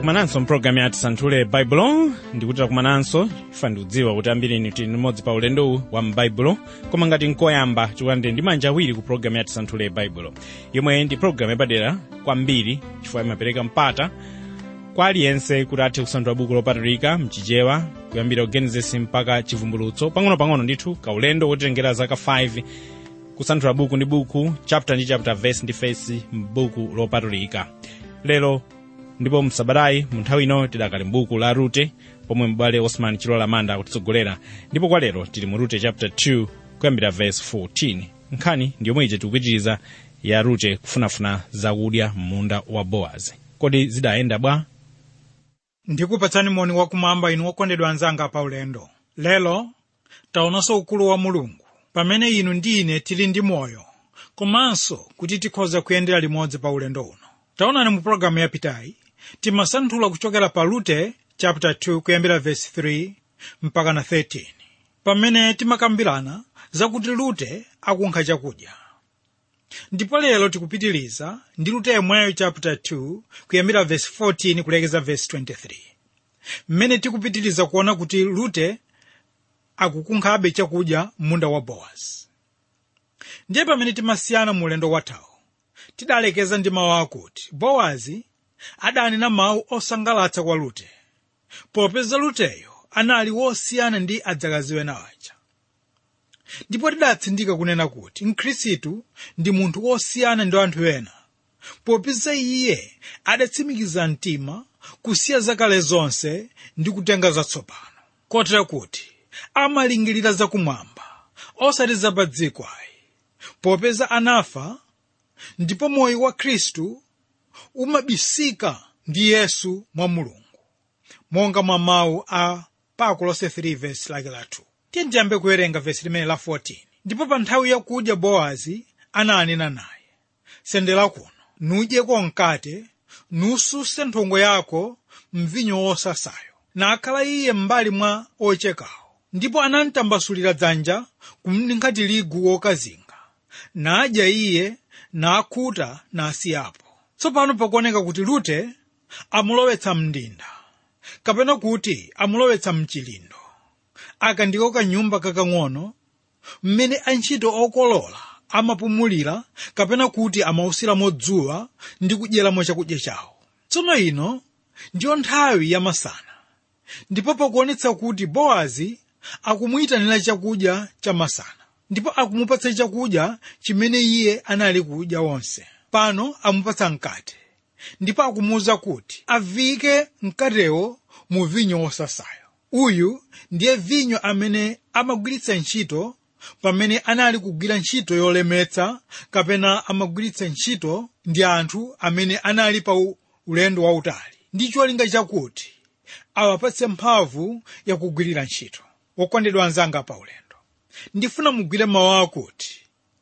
takumananso mpulogalamu yati santhule baibulo ndikuti takumananso ifa ndikudziwa kuti ambiri inu tili limodzi pa ulendowu wa m'baibulo koma ngati nkoyamba chikulandire ndi manja awiri ku pulogalamu yati santhule baibulo yomwe ndi pulogalamu yapadera kwambiri chifukwa imapereka mpata kwa aliyense kuti athe kusanthula buku lopatulika mchichewa kuyambira ugenesis mpaka chivumbulutso pang'ono-pang'ono ndithu kaulendo wotengera zaka 5 kusanthula buku ndi buku chapter ndi chapter verse ndi verse m'buku lopatulika lero ndipo msabatayi mu nthawi ino tidakali m'buku la rute pomwe m'bale osman chilola manda akutitsogolera ndipo kwa lero tili mu rute chapter 2 kuyambira verse 14 nkhani ndi yomwe ije tikupitiriza ya rute kufunafuna zakudya m'munda wa bowazi kodi zidayenda bwa ndikupatsani moni wakumwamba inu okondedwa anzanga pa ulendo lero taonanso ukulu wa mulungu pamene inu ndi ine tili ndi moyo komanso kuti tikhoza kuyendera limodzi pa ulendo uno taonani mu pologalamu yapitayi timasanthula kuchokera pa rute chapter 2 kuyambira verse 3 mpaka na 13 pamene timakambirana zakuti rute akunkha chakudya ndipo lero tikupitiriza ndi rute yemweyo chapter 2 kuyambira verse 14 kulekeza verse 23 mmene tikupitiriza kuona kuti rute akukunkhabe chakudya m'munda wa bowazi ndiye pamene timasiyana mu ulendo wathawu tidalekeza ndi mawu akuti bowazi adanena mawu osangalatsa kwa rute popeza ruteyo anali wosiyana ndi adzakazi ena aja ndipo tidatsindika kunena kuti mkhristu ndi munthu wosiyana ndi anthu ena popeza iye adatsimikiza mtima kusiya zakale zonse ndi kutenga zatsopano kotera kuti amalingirira zakumwamba osati zapa dziko ayi popeza anafa ndipo moyo wa khristu umabisika ndi yesu mwa mulungu monga mwa mawu a pakolose 3 verse lake la 2 tiye ndiyambe kuwerenga vesi limene la 14 ndipo pa nthawi yakudya bowazi ananena naye sendera kuno nudyeko mkate nususe nthongo yako mvinyo wosasayo nakhala iye m'mbali mwa ochekawo ndipo anamtambasulira dzanja kumninga tirigu wokazinga nadya iye nakhuta nasiyapo tsopano pakuoneka kuti rute amulowetsa mndinda kapena kuti amulowetsa mchilindo aka ndiko kanyumba kakang'ono mmene antchito okolola amapumulira kapena kuti amausiramo dzuwa ndi kudyeramo chakudya chawo tsono ino ndiyo nthawi yamasana ndipo pakuonetsa kuti bowazi akumuyitanira chakudya chamasana ndipo akumupatsa chakudya chimene iye anali kudya wonse pano amupatsa mkate ndipo akumuwuza kuti avike mkatewo mu vinyo wosasayo uyu ndiye vinyo amene amagwiritsa ntchito pamene anali kugwira ntchito yolemetsa kapena amagwiritsa ntchito ndi anthu amene anali pa ulendo wautali ndi cholinga chakuti awapatse mphamvu yakugwirira ntchito wokondedwa anzanga pa ulendo ndifuna mugwire mawu akuti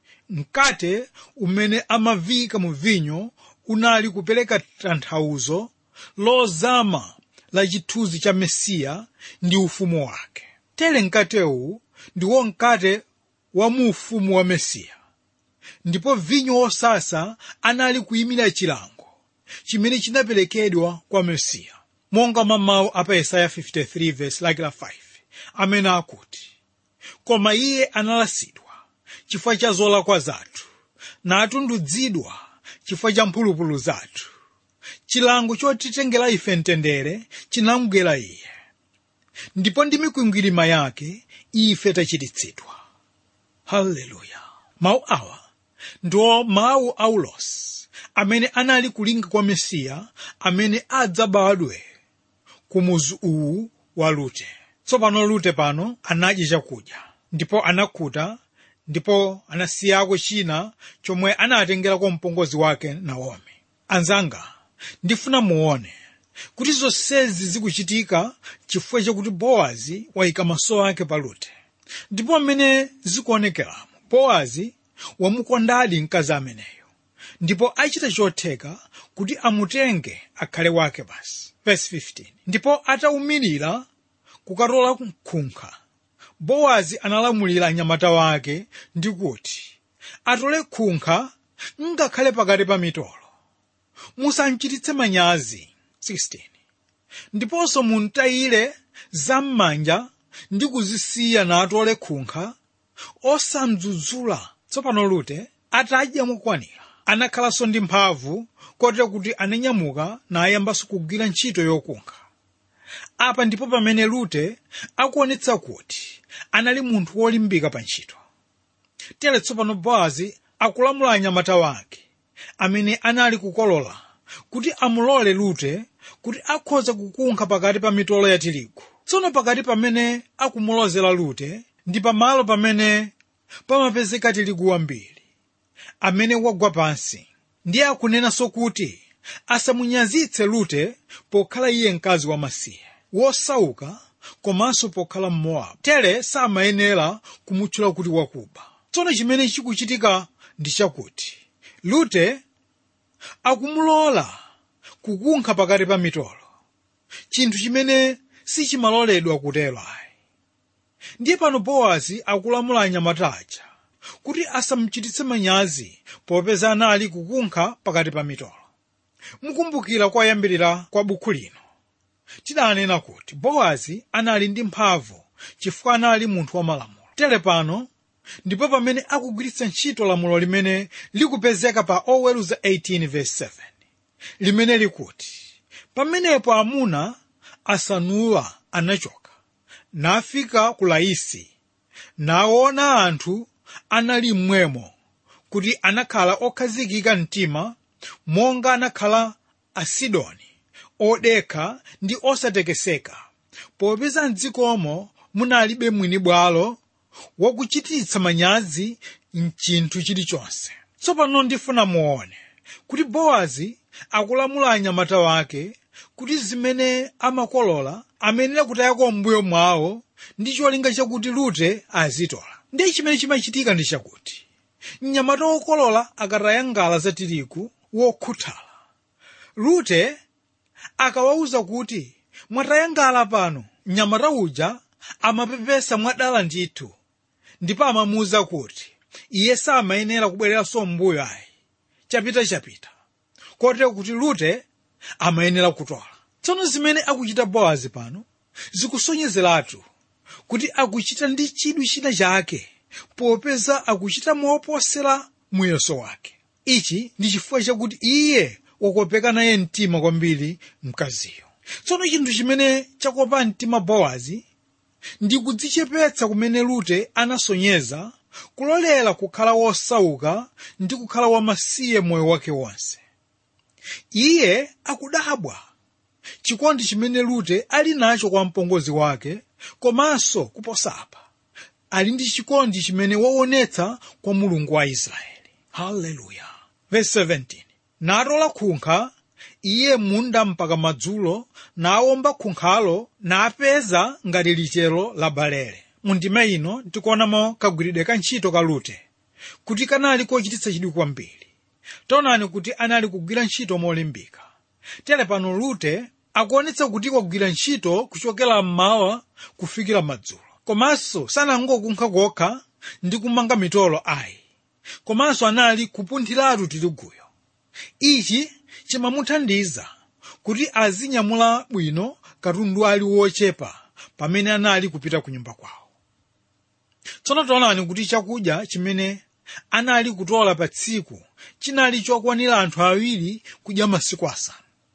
mkate umene amavika mu vinyo unali kupereka tanthauzo lozama la chithunzi cha mesiya ndi ufumu wake tere mkatewu ndiwo mkate wa mu ufumu wa mesiya ndipo vinyo wosasa anali kuyimira chilango chimene chinaperekedwa kwa mesiya monga mwa mawu apa yesaya 53 verse lake la 5 amene akuti koma iye analasidwa chifukwa cha zolakwa zathu natundudzidwa chifukwa cha mphulupulu zathu chilango chotitengera ife mtendere chinamugwera iye ndipo ndi mikwingwirima yake ife tachiritsidwa haleluya mawu awa ndiwo mawu a ulosi amene anali kulinga kwa mesiya amene adzabadwe ku muzu uwu wa rute tsopano rute pano anadya chakudya ndipo anakhuta ndipo anasiyako china chomwe anatengerako mpongozi wake naomi anzanga ndifuna muone kuti zonsezi zikuchitika chifukwa chakuti bowazi wayika maso ake pa rute ndipo mmene zikuonekeramo bowazi wamukondadi mkazi ameneyo ndipo achita chotheka kuti amutenge akhale wake basi verse 15 ndipo atawumirira kukatola khunkha bowazi analamulira anyamata wake ndi kuti atole khunkha ngakhale pakati pa mitolo musamchititse manyazi 16 ndiponso muntayire zam'manja ndi kuzisiya natole khunkha osamdzudzula tsopano rute atadya mokwanira anakhalanso ndi mphamvu kotero kuti ananyamuka nayambanso kugwira ntchito yokunkha apa ndipo pamene rute akuonetsa kuti anali munthu wolimbika pa ntchito tere tsopano bowazi akulamula anyamata wake amene anali kukolola kuti amulole rute kuti akhoza kukunkha pakati pa mitolo ya tirigu tsono pakati pamene akumulozera rute ndi pamalo pamene pamapezeka tirigu wambiri amene wagwa pansi ndiye akunenanso kuti asamunyazitse rute pokhala iye mkazi wamasiye wosauka komanso pokhala mmowabu tere samayenera kumutchula kuti wakuba tsono chimene chikuchitika ndi chakuti rute akumulola kukunkha pakati pa mitolo chinthu chimene sichimaloledwa kutero ayi ndiye pano bowazi akulamula anyamata aja kuti asamuchititse manyazi popeza anali kukunkha pakati pa mitolo mukumbukira kwayambirira kwa bukhu lino tidanena kuti bowazi anali ndi mphamvu chifukwa anali munthu wamalamulo tere pano ndipo pamene akugwiritsa ntchito lamulo limene likupezeka pa oweruza 18:7 limene likuti pamenepo amuna asanuwa anachoka nafika ku laisi naona anthu anali mmwemo kuti anakhala okhazikika mtima monga anakhala asidoni odekha ndi osatekeseka popeza mdzikomo munalibe mwini bwalo wakuchititsa manyazi mchinthu chilichonse tsopano ndifuna muone kuti bowazi akulamula anyamata wake kuti zimene amakolola amenera kutayako mbuyo mwawo ndi cholinga chakuti rute azitola ndiye chimene chimachitika ndi chakuti mnyamata wokolola akataya ngala za tirigu wokhuthala rute akawauza kuti mwataya ngala pano mnyamata uja amapepesa mwadala ndithu ndipo amamuwuza kuti iye samayenera kubwereranso mbuyo ayi chapita chapita kotero kuti rute amayenera kutola tsono zimene akuchita bowazi pano zikusonyezeratu kuti akuchita ndi chidwi china chake popeza akuchita moposera muyeso wake ichi ndi chifukwa chakuti iye wakopeka naye mtima kwambiri mkaziyo tsono chinthu chimene chakopa mtima bowazi ndi kudzichepetsa kumene rute anasonyeza kulolera kukhala wosauka ndi kukhala wamasiye moyo wake wonse iye akudabwa chikondi chimene rute ali nacho kwa mpongozi wake komanso kuposapa ali ndi chikondi chimene waonetsa kwa mulungu wa israeli haleluya verse 17 natola khunkha iye munda mpaka madzulo nawomba khunkhalo napeza ngati lichero la balere mundima ino tikuonamo kagwiridwe ka ntchito ka rute kuti kanali kochititsa chidwi kwambiri taonani kuti anali kugwira ntchito molimbika tere pano rute akuonetsa kuti wagwira ntchito kuchokera mmawa kufikira madzulo komanso sanangokunkha kokha ndi kumanga mitolo ayi komanso anali kupunthiratu tiriguyo ichi chimamuthandiza kuti azinyamula bwino katundu ali wochepa pamene anali kupita ku nyumba kwawo tsono taonani kuti chakudya chimene anali kutola pa tsiku chinali chokwanira anthu awiri kudya masiku asanu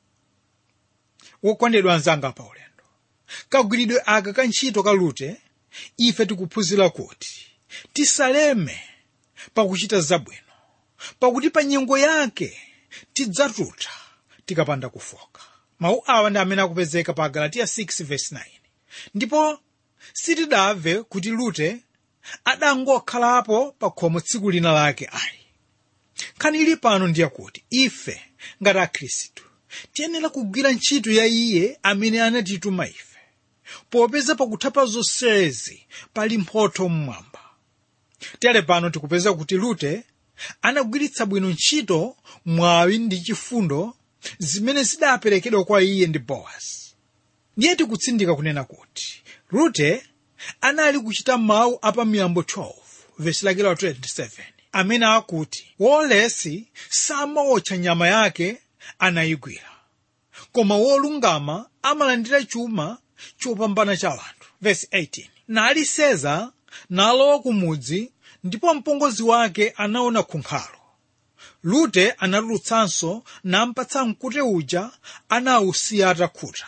wokondedwa anzanga pa ulendo kagwiridwe aka ka ntchito ka rute ife tikuphunzira kuti tisaleme pakuchita zabwino pakuti pa nyengo yake tidzatuta tikapanda kufoka mawu awa ndi amene akupezeka pa galatiya 6:9 ndipo sitidamve kuti rute adangokhalapo pa khomo tsiku lina lake ayi nkhani ili pano ndiye kuti ife ngati akhristu tiyenera kugwira ntchito ya iye amene anatituma ife popeza pakuthapa zonsezi pali mphotho mmwamba tere pano tikupeza kuti rute anagwiritsa bwino ntchito mwawi ndi chifundo zimene zidaperekedwa kwa iye ndi bowazi ndiye tikutsindika kunena kuti rute anali kuchita mawu apa miyambo 12 vesi lake la 27 amene akuti wolesi samawotcha nyama yake anayigwira koma wolungama amalandira chuma chopambana cha anthu verse 18 nali seza nalowa kumudzi ndipo mpongozi wake anaona khunkhalo lute anatulutsanso nampatsa mkute uja anawusiya atakhuta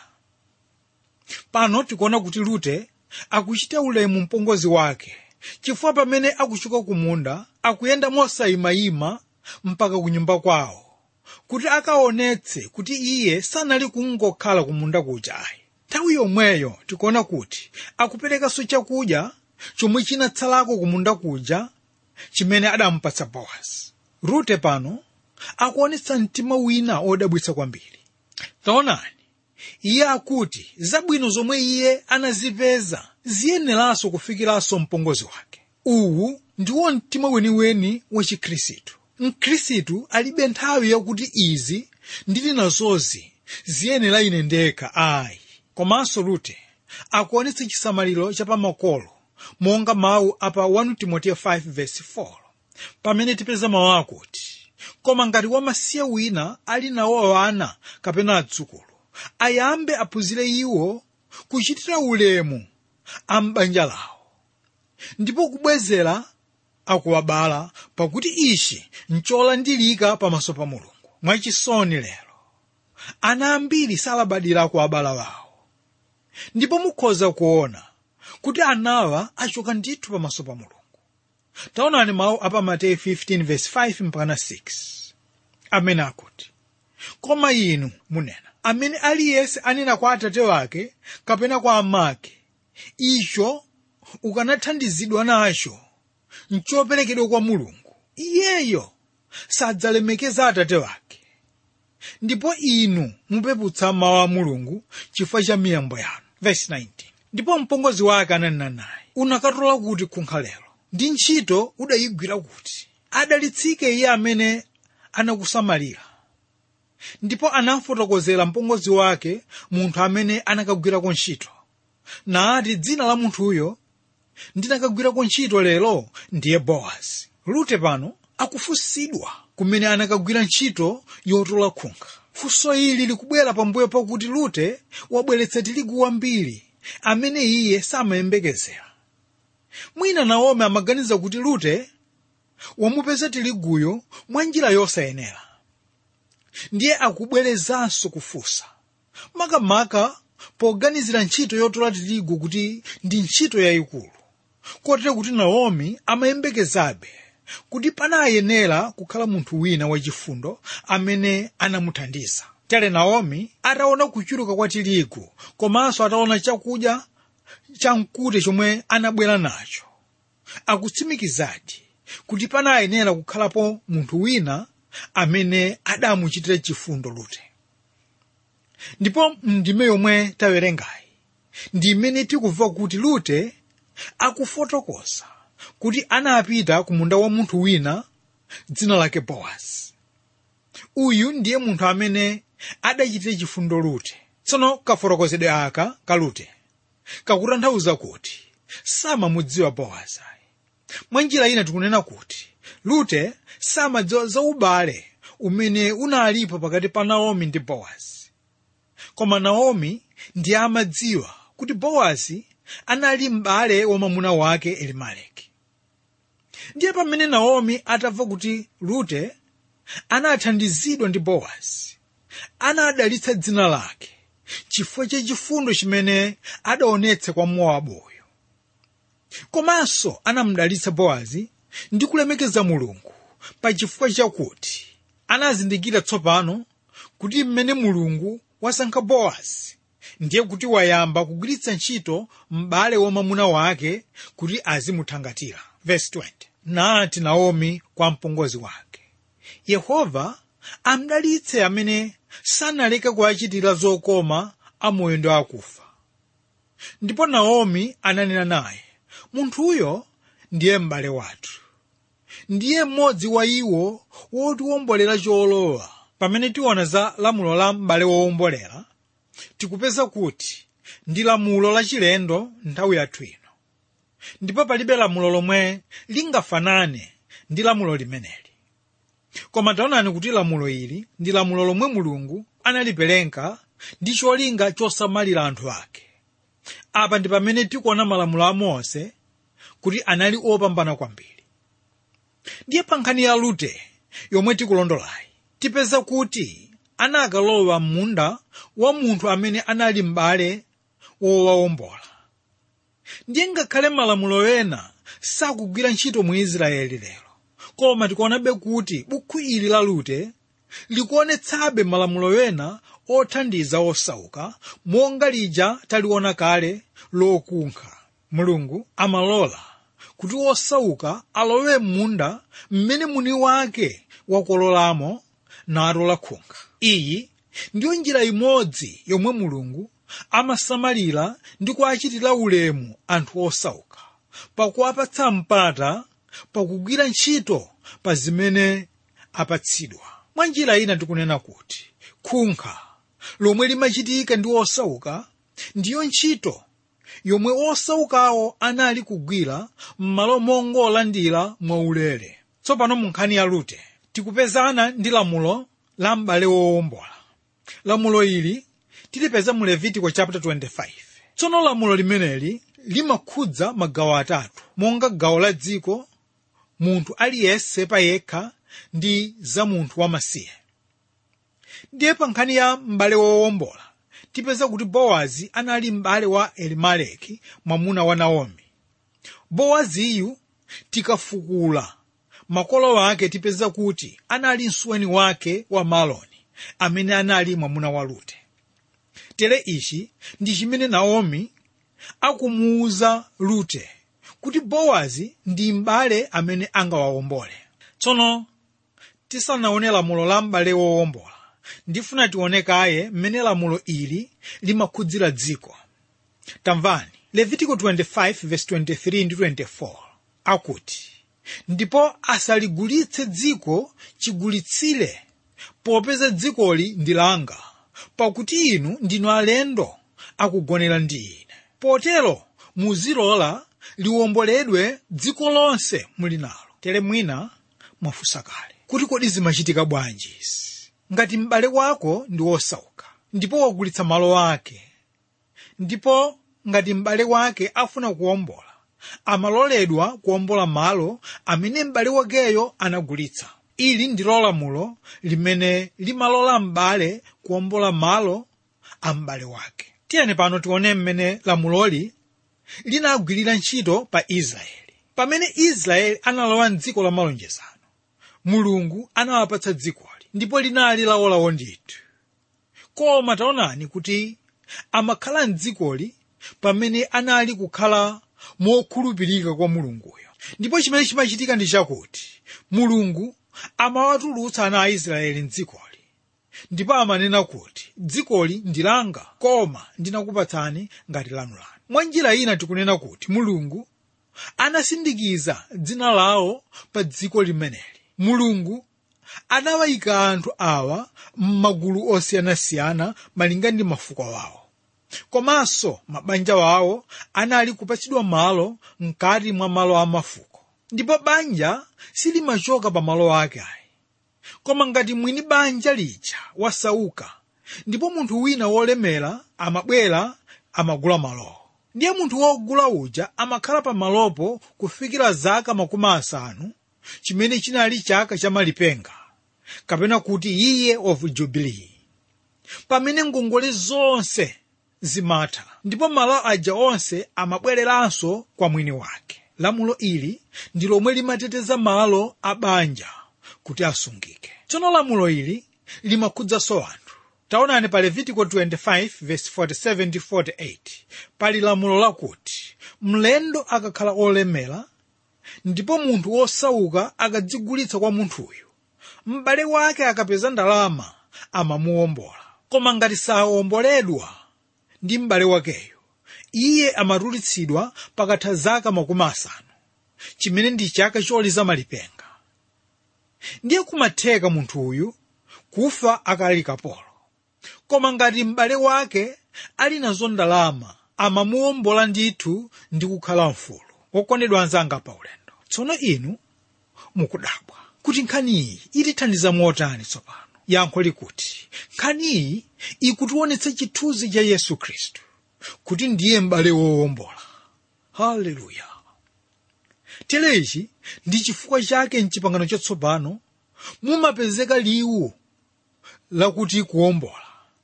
pano tikuona kuti lute akuchita ulemu mpongozi wake chifukwa pamene akuchoka kumunda akuyenda mosayimayima mpaka ku nyumba kwawo kuti akaonetse kuti iye sanali kungokhala kumunda kuja ayi nthawi yomweyo tikuona kuti akuperekanso chakudya chomwe chinatsalako kumunda kuja chimene adampatsa bowazi rute pano akuonetsa mtima wina odabwitsa kwambiri taonani iye akuti zabwino zomwe iye anazipeza ziyeneranso kufikiranso mpongozi wake uwu ndiwo mtima weniweni wa chikhristu mkhristu alibe nthawi yakuti izi ndili nazozi ziyenera ine ndekha ayi komanso rute akuonetsa chisamaliro chapamakolo monga mawu apa 1 timoteyo 5:4 pamene tipeza mawu akuti koma ngati wamasiye wina ali nawo ana kapena adzukulu ayambe aphunzire iwo kuchitira ulemu a m'banja lawo ndipo kubwezera akuwabala pakuti ichi ncholandilika pamaso pa mulungu mwachisoni lero ana ambiri salabadira akuwabala wawo ndipo mukhoza kuona kuti anawa achoka ndithu pamaso pa mulungu taonani mawu apa mateyu 15:5 mpaka 6 amene akuti koma inu munena amene aliyense anena kwa atate wake kapena kwa amake icho ukanathandizidwa nacho nchoperekedwa kwa mulungu iyeyo sadzalemekeza atate wake ndipo inu mupeputsa mawu a mulungu chifukwa cha miyambo yanu Verse 19. ndipo mpongozi wake ananena naye unakatola kuti kunkhalelo ndi ntchito udayigwira kuti adalitsike iye amene anakusamalira ndipo anafotokozera mpongozi wake munthu amene anakagwirako ntchito nati dzina la munthuyo ndinakagwirako ntchito lero ndiye bowazi rute pano akufunsidwa kumene anakagwira ntchito yotola khunkha funso ili likubwera pambuyo pakuti rute wabweretsa tirigu wambiri amene iye samayembekezera mwina naomi amaganiza kuti rute wamupeza tiriguyo mwa njira yosayenera ndiye akubwerezanso kufunsa makamaka poganizira ntchito yotola tirigu kuti ndi ntchito yayikulu kotero kuti naomi amayembekezabe kuti panayenera kukhala munthu wina wachifundo amene anamuthandiza tere naomi ataona kuchuluka kwa tirigu komanso ataona chakudya chamkute chomwe anabwera nacho akutsimikizadi kuti panayenera kukhalapo munthu wina amene adamuchitira chifundo rute ndipo ndime yomwe tawerengayi ndi imene tikumva kuti rute akufotokoza kuti anapita ku munda wa munthu wina dzina lake bowazi uyu ndiye munthu amene adachitira chifundo rute tsono kafotokozedwe aka ka rute kakutanthauza kuti samamudziwa bowazi mwa njira ina tikunena kuti rute samadziwa za ubale umene unalipo pakati pa naomi ndi bowazi koma naomi ndiye amadziwa kuti bowazi anali m'bale wa mwamuna wake elimeleki ndiye pamene naomi atamva kuti rute anathandizidwa ndi bowazi anadalitsa dzina lake chifukwa cha chifundo chimene adaonetsa kwa mowabuyo komanso anamudalitsa bowazi ndi kulemekeza mulungu pa chifukwa chakuti anazindikira tsopano kuti mmene mulungu wasankha bowazi ndiye kuti wayamba kugwiritsa ntchito m'bale wa mwamuna wake kuti azimuthangatira verse 20 nati naomi kwa mpongozi wake yehova amdalitse amene sanaleke kuachitira zokoma amoyo ndi akufa ndipo naomi ananena naye munthuyo ndiye m'bale wathu ndiye mmodzi wa iwo wotiwombolera cholowa pamene tiona za lamulo la m'bale wowombolera tikupeza kuti ndi lamulo lachilendo nthawi yathu ino ndipo palibe lamulo lomwe lingafanane ndi lamulo limeneli koma taonani kuti lamulo ili ndi lamulo lomwe mulungu analipereka ndi cholinga chosamalira anthu ake apa ndi pamene tikuona malamulo a mose kuti anali opambana kwambiri ndiye pa nkhani ya rute yomwe tikulondolayi tipeza kuti anakalowa m'munda wa munthu amene anali m'bale wowawombola ndiye ngakhale malamulo ena sakugwira ntchito mu israeli lero koma tikuonabe kuti bukhu ili la rute likuonetsabe malamulo ena othandiza osauka monga lija taliona kale lokunkha mulungu amalola kuti osauka alowe m'munda mmene muni wake wakololamo natola khunkha iyi ndiyo njira imodzi yomwe mulungu amasamalira ndi kuachitira ulemu anthu osauka pakuwapatsa mpata pakugwira ntchito pa zimene apatsidwa mwa njira ina tikunena kuti khunkha lomwe limachitika ndi osauka ndiyo ntchito yomwe osaukawo anali kugwira m'malo mongolandira mwaulere tsopano mu nkhani ya rute tikupezana ndi lamulo la m'bale wowombola lamulo ili tilipeza mu levitiko chapter 25 tsono lamulo limeneli limakhudza magawo atatu monga gawo la dziko munthu aliyense payekha ndi za munthu wamasiye ndiye pa nkhani ya m'bale wowombola tipeza kuti bowazi anali m'bale wa elimeleki mwamuna wa naomi bowaziyu tikafukula makolo ake tipeza kuti anali msuweni wake wa maloni amene anali mwamuna wa rute tere ichi ndi chimene naomi akumuwuza rute kuti bowazi ndi m'bale amene angawawombole tsono tisanaone lamulo la m'bale wowombola ndifuna tione kaye mmene lamulo ili limakhudzira dziko tamvani levitiko 25:23 ndi 24 akuti ndipo asaligulitse dziko chigulitsire popeza dzikoli ndi langa pakuti inu ndinu alendo akugonera ndi ine potero muzilola liwomboledwe dziko lonse muli nalo tere mwina mwafunsa kale kuti kodi zimachitika bwanji izi ngati m'bale wako ndi wosauka ndipo wagulitsa malo ake ndipo ngati m'bale wake afuna kuwombola amaloledwa kuwombola malo amene m'bale wakeyo anagulitsa ili ndilo lamulo limene limalola m'bale kuwombola malo a m'bale wake tiyeni pano tione mmene lamuloli linagwirira ntchito pa israeli pamene israeli analowa mdziko la malonjezano mulungu anawapatsa dzikoli ndipo linali lawolawo ndithu koma taonani kuti amakhala mdzikoli pamene anali kukhala mokhulupirika kwa mulunguyo ndipo chimene chimachitika ndi chakuti mulungu amawatulutsa ana a israeli mdzikoli ndipo amanena kuti dzikoli ndi langa koma ndinakupatsani ngati lanulanu mwa njira ina tikunena kuti mulungu anasindikiza dzina lawo pa dziko limeneli mulungu anawayika anthu awa m'magulu osiyanasiyana malinga ndi mafuko wawo komanso mabanja wawo anali kupatsidwa malo mkati mwa malo a mafuko ndipo banja silimachoka pa malo ake ayi koma ngati mwini banja lija wasauka ndipo munthu wina wolemera amabwera amagula malowo ndiye munthu wogula uja amakhala pa malopo kufikira zaka makumi asanu chimene chinali chaka cha malipenga kapena kuti iye of jubilee pamene ngongole zonse zimatha ndipo malo aja onse amabwereranso kwa mwini wake lamulo ili ndi lomwe limateteza malo a banja kuti asungike tsono lamulo ili limakhudzanso anthu taonani pa levitiko 25:47-48 pali lamulo lakuti mlendo akakhala olemera ndipo munthu wosauka akadzigulitsa kwa munthuyu m'bale wake akapeza ndalama amamuwombola koma ngati sawomboledwa ndi m'bale wakeyo iye amatulutsidwa pakatha zaka makumi asanu chimene ndi chaka choliza malipenga ndiye kumatheka munthuyu kufa akali kapolo koma ngati m'bale wake ali nazo ndalama amamuwombola ndithu ndi kukhala mfulu wokondedwa anzanga pa ulendo tsono inu mukudabwa kuti nkhani iyi itithandiza motani tsopano yankho likuti nkhaniyi ikutionetsa chithunzi cha yesu khristu kuti ndiye m'bale wowombola haleluya tere ichi ndi chifukwa chake mchipangano chatsopano mumapezeka liwu lakuti kuwombola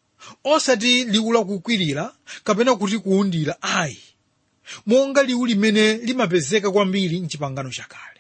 osati liwu lakukwirira kapena kuti kuwundira ayi monga liwu limene limapezeka kwambiri mchipangano chakale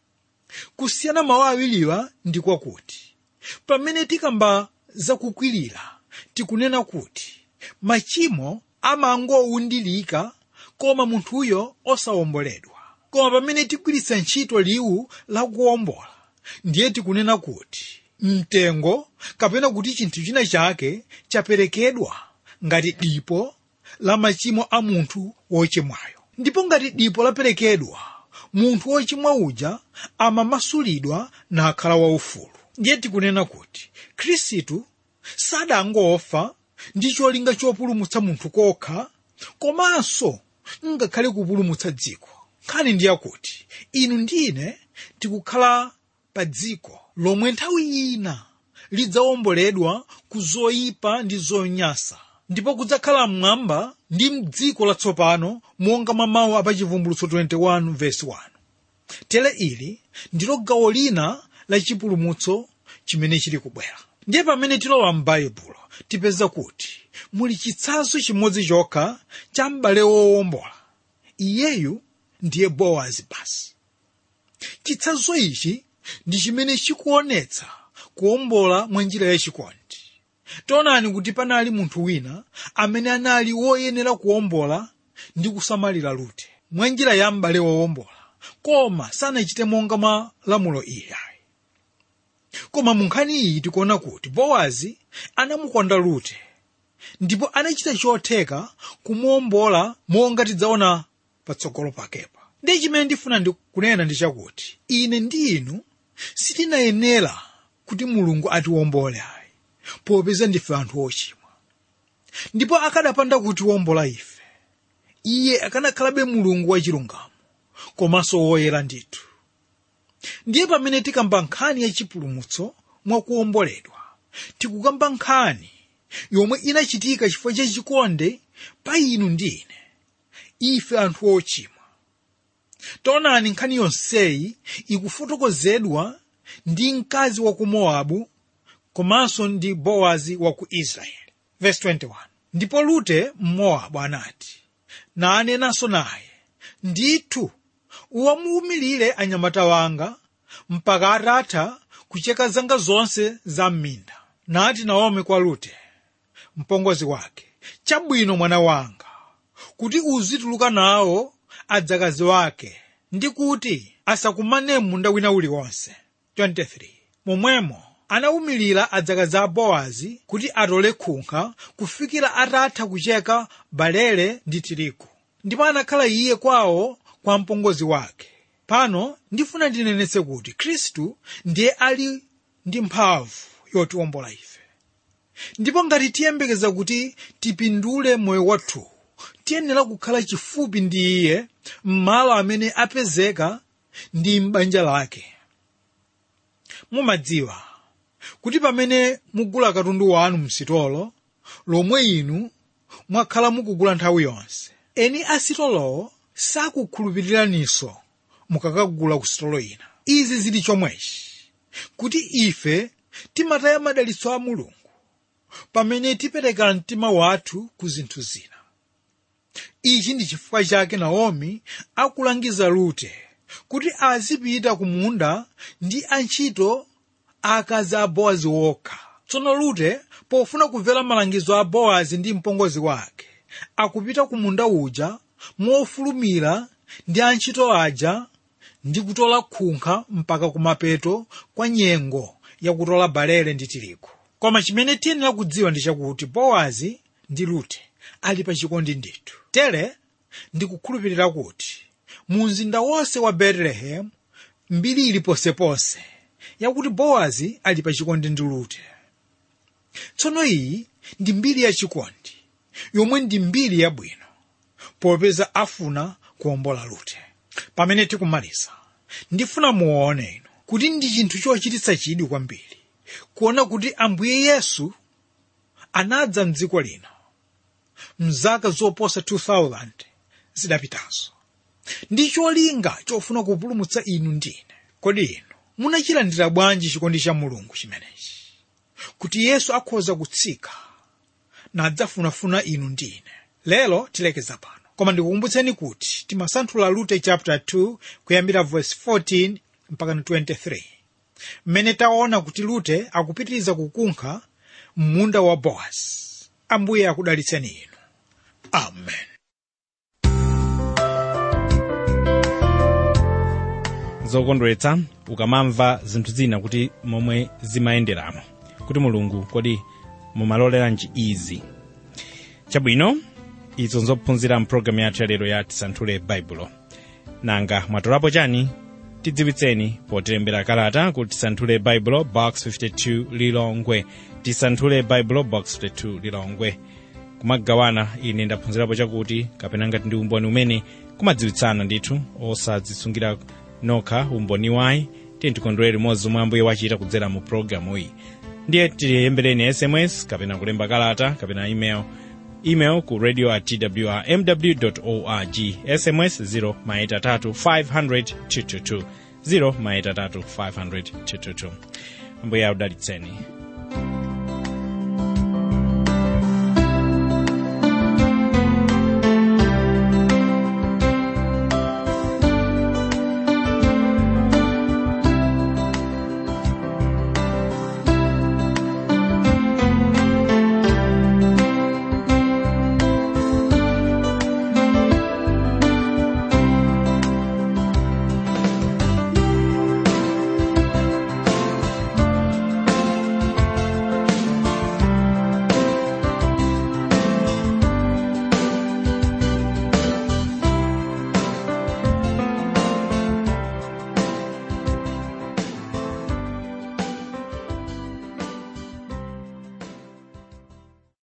kusiyana mawu awiriwa ndi kwakuti pamene tikamba zakukwirira tikunena kuti machimo amangowundilika koma munthuyo osawomboledwa koma pamene tigwiritsa ntchito liwu lakuwombola ndiye tikunena kuti mtengo kapena kuti chinthu china chake chaperekedwa ngati dipo la machimo a munthu wochimwayo ndipo ngati dipo laperekedwa munthu wochimwa uja amamasulidwa nakhala waufulu ndiye tikunena kuti khristu sadangofa ndi cholinga chopulumutsa munthu kokha komanso ngakhale kupulumutsa dziko nkhani ndi yakuti inu ndine tikukhala pa dziko lomwe nthawi ina lidzawomboledwa ku zoyipa ndi zonyasa ndipo kudzakhala mmwamba ndi mdziko latsopano monga mwa mawu apachivumbulutso 21 verse 1 tere ili ndilo gawo lina la chipulumutso chimene chili kubwera ndiye pamene tilowa m'baibulo tipeza kuti muli chitsanzo chimodzi chokha cha m'bale wowombola iyeyu ndiye bowazi basi chitsanzo ichi ndi chimene chikuonetsa kuwombola mwa njira yachikondi taonani kuti panali munthu wina amene anali woyenera kuwombola ndi kusamalira lute mwa njira ya m'bale wowombola koma sanachite monga mwa lamulo iyayi koma mu nkhani iyi tikuona kuti bowazi anamukonda lute ndipo anachita chotheka kumuwombola monga tidzaona patsogolo pakepa ndiye chimene ndifuna ndi kunena ndi chakuti ine ndi inu sitinayenera kuti mulungu atiwombole ayi popeza ndife anthu ochimwa ndipo akadapanda kutiwombola ife iye akanakhalabe mulungu wachilungamo komanso woyera ndithu ndiye pamene tikamba nkhani ya chipulumutso mwakuwomboledwa tikukamba nkhani yomwe inachitika chifukwa cha chikondi pa inu ndi ine ife anthu ochimwa taonani nkhani yonseyi ikufotokozedwa ndi mkazi wa ku mowabu komanso ndi bowazi wa ku israeli Verse 21. ndipo lute mmowabu anati nanenanso naye ndithu uwamuwumilire anyamata wanga mpaka atatha kucheka zanga zonse za mminda nati naomi kwa lute mpongozi wake chabwino mwana wanga kuti uzituluka nawo adzakazi wake ndi kuti asakumane munda wina uliwonse 23 momwemo anawumilira adzakazi a bowazi kuti atole khunkha kufikira atatha kucheka balele ndi tirigu ndipo anakhala iye kwawo kwa mpongozi wake pano ndifuna ndinenetse kuti khristu ndiye ali ndi mphamvu yotiwombola ife ndipo ngati tiyembekeza kuti tipindule moyo wathu tiyenera kukhala chifupi ndi iye m'malo amene apezeka ndi m'banja lake mumadziwa kuti pamene mugula katundu wanu msitolo lomwe inu mwakhala mukugula nthawi yonse eni asitolowo sakukhulupiriraninso mukakagula ku sitolo ina izi zili chomwechi kuti ife timataya madalitso a mulungu pamene tipereka mtima wathu ku zinthu zina ichi ndi chifukwa chake naomi akulangiza rute kuti azipita ku munda ndi antchito akazi a bowazi wokha tsono rute pofuna kumvera malangizo a bowazi ndi mpongozi wake akupita ku munda uja mofulumira ndi antchito aja ndi kutola khunkha mpaka kumapeto kwa nyengo yakutola balele ndi tirigu koma chimene tiyenera kudziwa ndi chakuti bowazi ndi rute ali pa chikondi ndithu tere ndikukhulupirira kuti mu mzinda wonse wa betelehemu mbiri ili ponseponse yakuti bowazi ali pa chikondi ndi rute tsono iyi ndi mbiri yachikondi yomwe ndi mbiri yabwino popeza afuna kuwombola rute pamene tikumaliza ndifuna muone inu kuti ndi chinthu chochititsa chidwi kwambiri kuona kuti ambuye yesu anadza mdziko lino mzaka zoposa 2000 zidapitazo ndi cholinga chofuna kupulumutsa inu ndine kodi inu munachilandira bwanji chikondi cha mulungu chimenechi kuti yesu akhoza kutsika nadzafunafuna inu ndine lero tilekeza pano koma ndikukumbutseni kuti timasanthula lute chapter 2 kuyambira verse 14 mpaka 23 mmene taona kuti lute akupitiriza kukunkha munda wa bowazi ambuye akudalitseni inu amen zokondweretsa ukamamva zinthu zina kuti momwe zimayenderamo kuti mulungu kodi mumaloleranji izi chabwino izo nzophunzira mpulogalamu yathu yalero ya tisanthule baibulo nanga mwatolapo chani tidziwitseni potilembera kalata kuti tisanthule baibulo box 52 lilongwe tisanthule baibulo box 52 lilongwe kumagawana ine ndaphunzirapo chakuti kapena ngati ndi umboni umene kumadziwitsana ndithu osadzisungira nokha umboni wayi tiye tikondwere limodzi omwe ambuye wachita kudzera mu pulogalamu iyi ndiye tiyembereni sms kapena kulemba kalata kapena email email ku radio at twrmw org sms 0 maita 3 500 222 0 maita 3 500 222 ambuye audalitseni